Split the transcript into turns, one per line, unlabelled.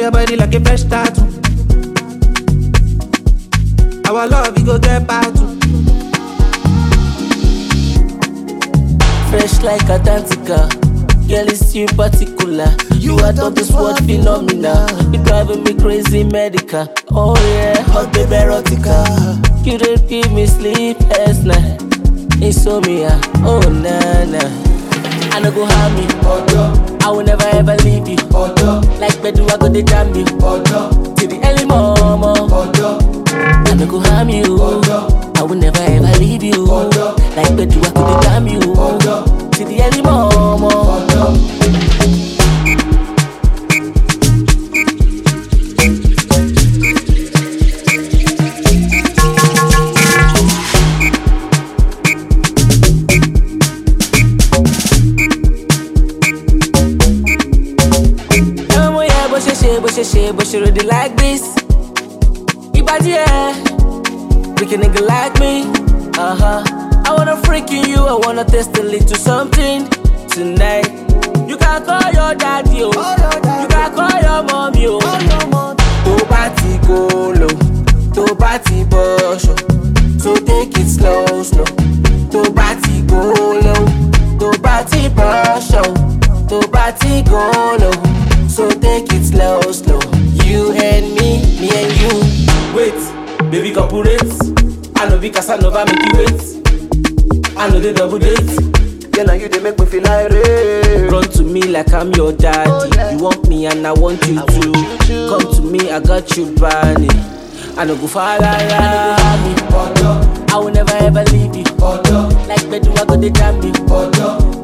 your body like a fresh tattoo. Our love, you go get battle.
Fresh like Atlantica. Girl, it's you in particular. You are top this world phenomena. You driving me crazy, medical. Oh yeah, hot baby erotica. You don't give me sleep last night. Insomnia, oh na na. I no go harm you. I will never ever leave you. Like Bedu, I go the jam you. Till the early morning. I no go harm you. I will never ever leave you. Like Bedu, I go the jam you. Till the early morning. ọmọ yẹn bó ṣe ṣe bó ṣe ṣe bó ṣe ròde like this. ìbàdí ẹ̀ freaking nigga like me. Uh-huh. I wanna freak in you, I wanna taste a little something tonight. You can call your daddy, oh. You can call your mommy, oh. Tó bá ti go low, tó bá ti bọ́ṣọ̀, so take it slow slow. Tó bá ti go low, tó bá ti bọ́ṣọ̀, tó bá ti go low, so take it slow slow. You and me, me and you. Wait, baby corporate. I know be Casanova make you wait. I know they double date.
Yeah, now you they make me feel like rain.
Run to me like I'm your daddy.
Oh, yeah.
You want me and I want you
I
to.
want you to.
Come to me, I got you, Barney. I no go far, la, la. I no go harm you. I will never ever leave you. Like Bedu, I go the jam you.